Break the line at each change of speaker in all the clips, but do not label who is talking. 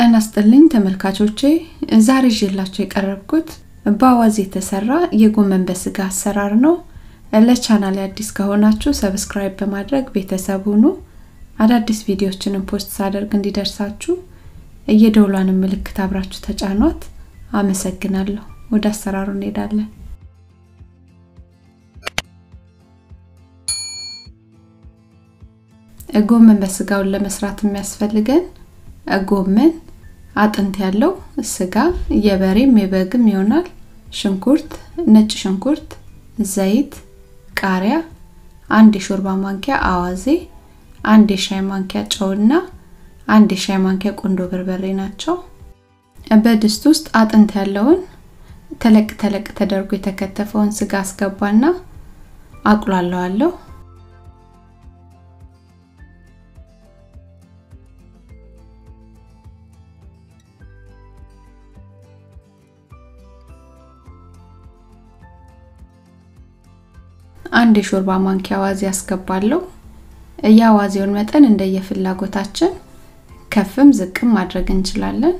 ጤና ይስጥልኝ ተመልካቾቼ፣ ዛሬ ይዤላችሁ የቀረብኩት በአዋዜ የተሰራ የጎመን በስጋ አሰራር ነው። ለቻናል አዲስ ከሆናችሁ ሰብስክራይብ በማድረግ ቤተሰብ ሁኑ። አዳዲስ ቪዲዮዎችንም ፖስት ሳደርግ እንዲደርሳችሁ የደውሏንም ምልክት አብራችሁ ተጫኗት። አመሰግናለሁ። ወደ አሰራሩ እንሄዳለን። ጎመን በስጋውን ለመስራት የሚያስፈልገን ጎመን፣ አጥንት ያለው ስጋ የበሬም የበግም ይሆናል፣ ሽንኩርት፣ ነጭ ሽንኩርት፣ ዘይት፣ ቃሪያ፣ አንድ የሾርባ ማንኪያ አዋዜ፣ አንድ የሻይ ማንኪያ ጨውና አንድ የሻይ ማንኪያ ቁንዶ በርበሬ ናቸው። በድስት ውስጥ አጥንት ያለውን ተለቅ ተለቅ ተደርጎ የተከተፈውን ስጋ አስገባና አቁላለዋለሁ። አንድ የሾርባ ማንኪያ አዋዜ አስገባለሁ። የአዋዜውን መጠን እንደየፍላጎታችን ከፍም ዝቅም ማድረግ እንችላለን።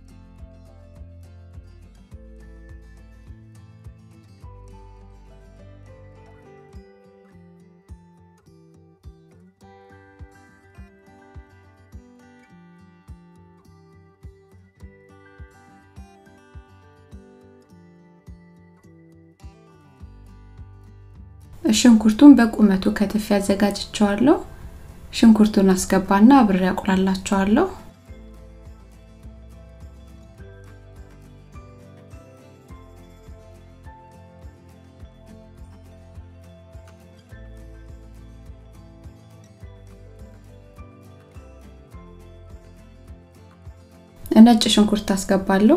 ሽንኩርቱን በቁመቱ ከትፍ ያዘጋጅቸዋለሁ። ሽንኩርቱን አስገባና አብሬ አቁላላቸዋለሁ። ነጭ ሽንኩርት አስገባለሁ።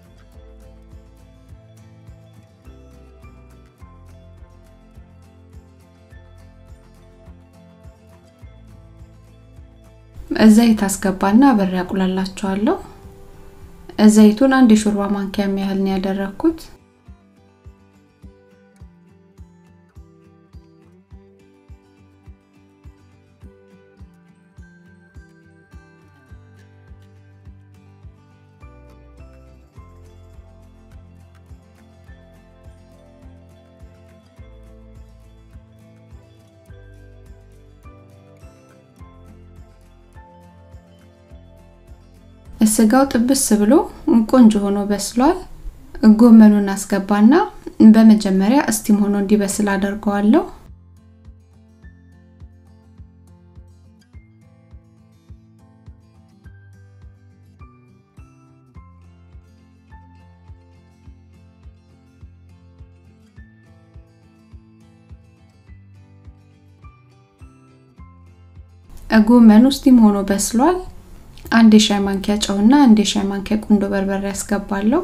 ዘይት አስገባና አብሬ አቁላላቸዋለሁ። ዘይቱን አንድ የሾርባ ማንኪያ ያህል ነው ያደረኩት። ስጋው ጥብስ ብሎ ቆንጆ ሆኖ በስሏል። ጎመኑን አስገባና በመጀመሪያ እስቲም ሆኖ እንዲበስል አደርገዋለሁ። ጎመኑ እስቲም ሆኖ በስሏል። አንድ የሻይ ማንኪያ ጨውና አንድ የሻይ ማንኪያ ቁንዶ በርበሬ ያስገባለሁ።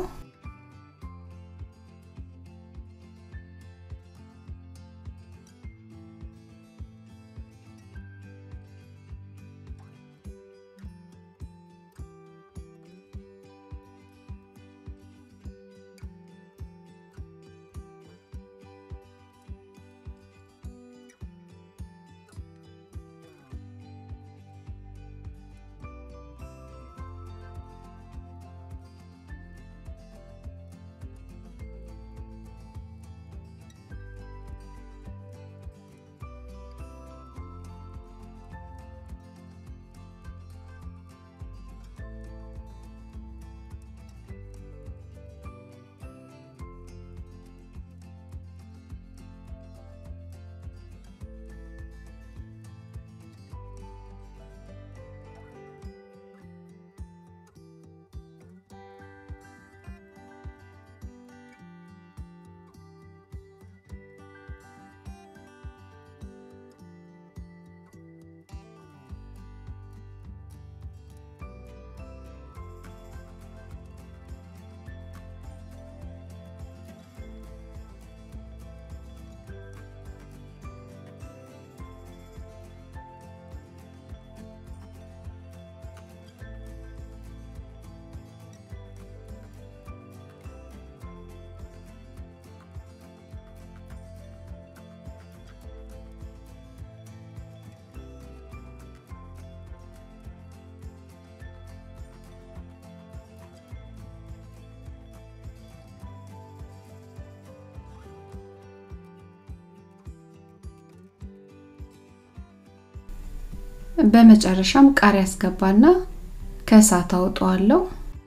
በመጨረሻም ቃሪያ አስገባና ከእሳት አውጠዋለሁ።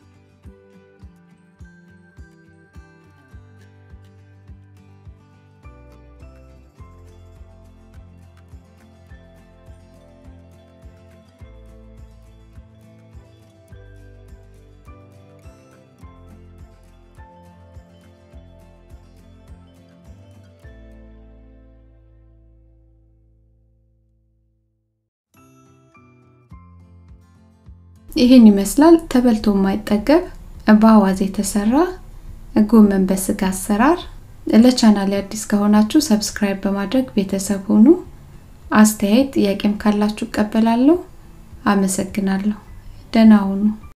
ይህን ይመስላል ተበልቶ የማይጠገብ በአዋዜ የተሰራ ጎመን በስጋ አሰራር። ለቻናል አዲስ ከሆናችሁ ሰብስክራይብ በማድረግ ቤተሰብ ሁኑ። አስተያየት ጥያቄም ካላችሁ እቀበላለሁ። አመሰግናለሁ። ደህና ሁኑ።